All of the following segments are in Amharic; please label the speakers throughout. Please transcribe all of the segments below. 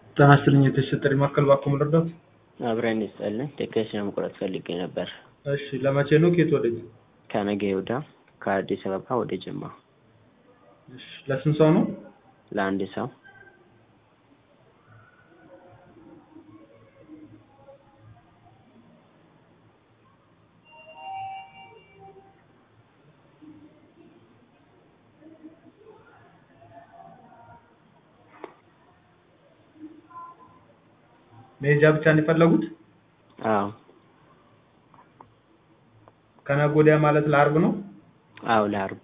Speaker 1: ጤና ይስጥልኝ የተሰጠኝ ማዕከል እባክዎ ልርዳዎት?
Speaker 2: አብረን ይስጥልን ትኬት ለመቁረጥ ፈልጌ ነበር።
Speaker 1: እሺ ለመቼ ነው ከየት ወዴት?
Speaker 2: ከነገ ወዲያ ከአዲስ አበባ ወደ ጅማ
Speaker 1: እሺ ለስንት ሰው ነው?
Speaker 2: ለአንድ ሰው
Speaker 1: መሄጃ ብቻ ነው የፈለጉት?
Speaker 2: አዎ
Speaker 1: ከነገ ወዲያ ማለት ለአርብ ነው?
Speaker 2: አዎ ለአርብ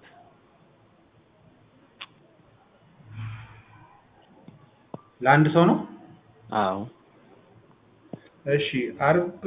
Speaker 1: ለአንድ ሰው ነው?
Speaker 2: አዎ
Speaker 1: እሺ አርብ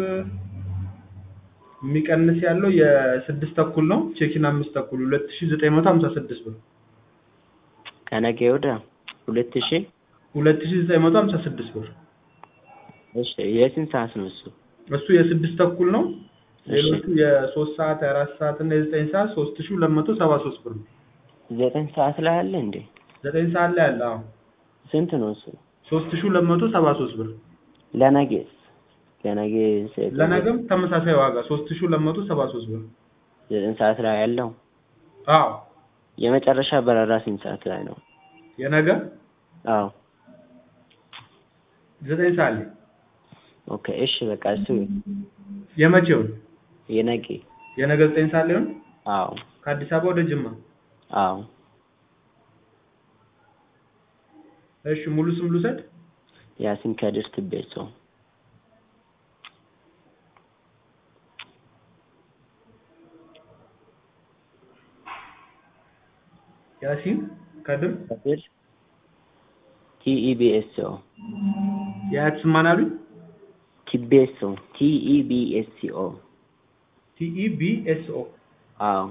Speaker 1: የሚቀንስ ያለው የስድስት ተኩል ነው ቼኪን አምስት ተኩል ሁለት ሺህ ዘጠኝ መቶ ሀምሳ ስድስት ብር
Speaker 2: ከነገ ወዲያ ሁለት ሺህ
Speaker 1: ሁለት ሺህ ዘጠኝ መቶ ሀምሳ ስድስት ብር
Speaker 2: እሺ የስንት ሰዓት ነው እሱ?
Speaker 1: እሱ የስድስት ተኩል ነው ሌሎቹ የሶስት ሰዓት የአራት ሰዓት እና የዘጠኝ ሰዓት ሶስት ሺህ ሁለት መቶ ሰባ ሶስት ብር ነው
Speaker 2: ዘጠኝ ሰዓት ላይ አለ እንዴ?
Speaker 1: ዘጠኝ ሰዓት ላይ አለ አዎ
Speaker 2: ስንት ነው እሱ?
Speaker 1: ሶስት ሺህ ሁለት መቶ ሰባ ሶስት ብር
Speaker 2: ለነገስ ለነገ
Speaker 1: ለነገም ተመሳሳይ ዋጋ ሶስት ሺህ ሁለት መቶ ሰባ ሶስት ብር
Speaker 2: ዘጠኝ ሰዓት ላይ ያለው
Speaker 1: አዎ
Speaker 2: የመጨረሻ በረራ ስንት ሰዓት ላይ ነው?
Speaker 1: የነገ
Speaker 2: አዎ
Speaker 1: ዘጠኝ ሰዓት ላይ
Speaker 2: ኦኬ እሺ በቃ እሱ
Speaker 1: የመቼው
Speaker 2: የነገ
Speaker 1: የነገ ዘጠኝ ሰዓት ላይ ነው
Speaker 2: አዎ
Speaker 1: ከአዲስ አበባ ወደ ጅማ
Speaker 2: አዎ
Speaker 1: እሺ ሙሉ ስም ልውሰድ
Speaker 2: ያሲን ከድር ትቤሶ
Speaker 1: ያሲን ከድር
Speaker 2: ከድር ቲኢቢኤስኦ
Speaker 1: የአያት ስም ማን አሉኝ
Speaker 2: ቲቤሶ ቲኢቢኤስኦ
Speaker 1: ቲኢቢኤስኦ
Speaker 2: አዎ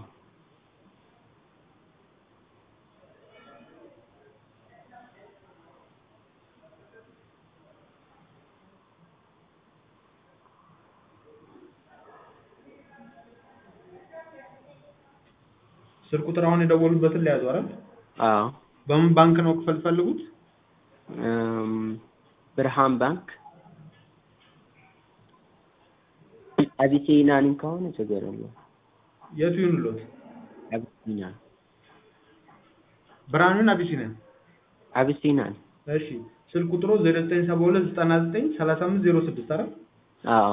Speaker 1: ስልክ ቁጥር አሁን የደወሉበትን ሊያዙ አይደል?
Speaker 2: አዎ
Speaker 1: በምን ባንክ ነው ክፈል ፈልጉት?
Speaker 2: እም ብርሃን ባንክ አቢሲናንም ከሆነ ችግር የለውም።
Speaker 1: የቱ ይሁንልዎት?
Speaker 2: አቢሲና
Speaker 1: ብርሃኑን አቢሲኒያን
Speaker 2: አቢሲናን
Speaker 1: እሺ ስልክ ቁጥሩ 0972 99 35 06 አይደል?
Speaker 2: አዎ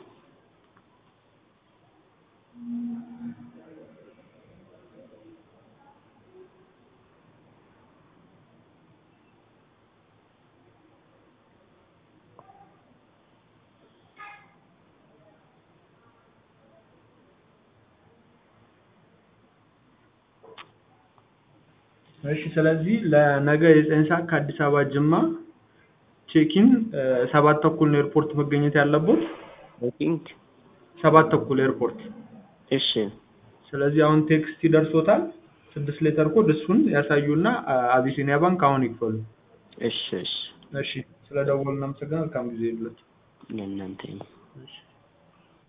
Speaker 1: እሺ ስለዚህ ለነገ የዘጠኝ ሰዓት ከአዲስ አበባ ጅማ ቼኪን ሰባት ተኩል ነው ኤርፖርት መገኘት ያለቦት
Speaker 2: ቲንክ
Speaker 1: ሰባት ተኩል ኤርፖርት
Speaker 2: እሺ
Speaker 1: ስለዚህ አሁን ቴክስት ይደርሶታል ስድስት ሌተር ኮድ እሱን ያሳዩና አቢሲኒያ ባንክ አሁን ይክፈሉ
Speaker 2: እሺ እሺ
Speaker 1: እሺ ስለደወሉ እናመሰግናለን መልካም ጊዜ ይሁንልዎት
Speaker 2: ለእናንተ
Speaker 1: እሺ